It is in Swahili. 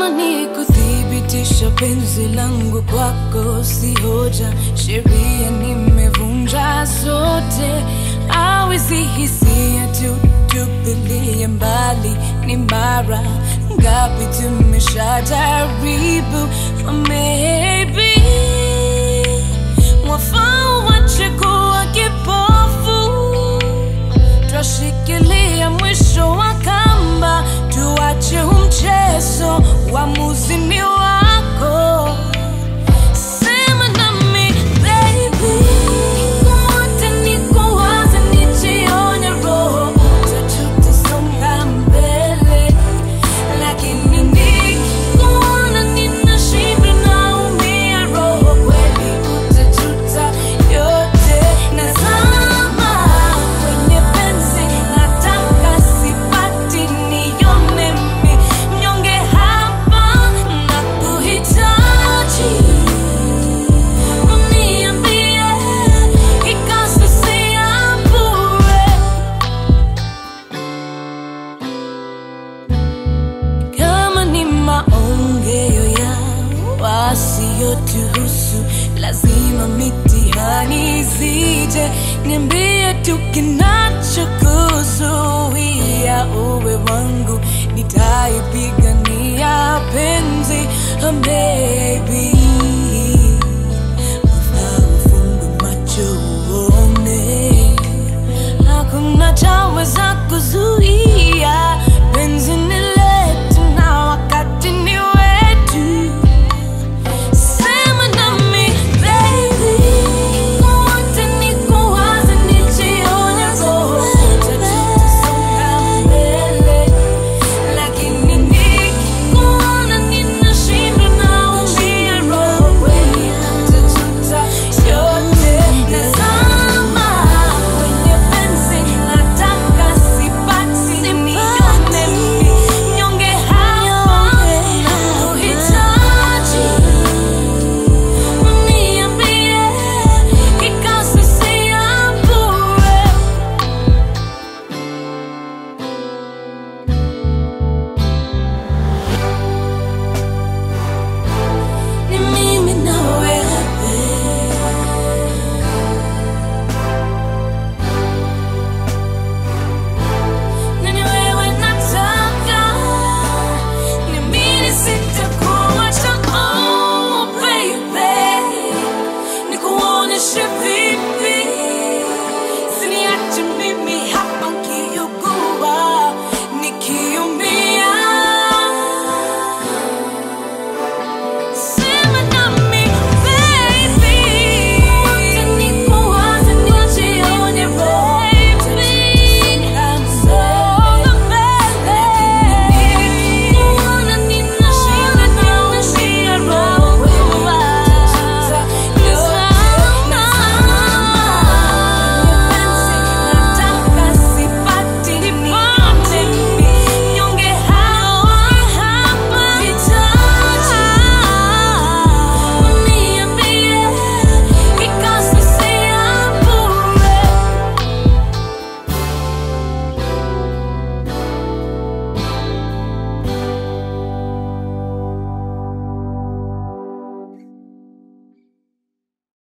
kama ni kuthibitisha penzi langu kwako si hoja, sheria nimevunja zote, awezi hisia tu tupilie mbali, ni mara ngapi tumeshajaribu, maybe mwafaa wache kuwa kipofu twashikilia mwisho wa kamba, tuache umchezo, uamuzi ni wako. Sema nami baby, wote nikuwaze, nijione roho, tutasonga mbele, lakini nikikuona ninashindwa, naumia roho, kweli utajuta yote. Nazama kwenye penzi, nataka sipati, nione mimi mnyonge hapa, nakuhitaji uniambie, ikasisia bure kama ni maongeo ya wasiyotuhusu, lazima mitihani zije. Niambie tu kinachokuzuia uwe wangu, nitaipigania penzi, oh baby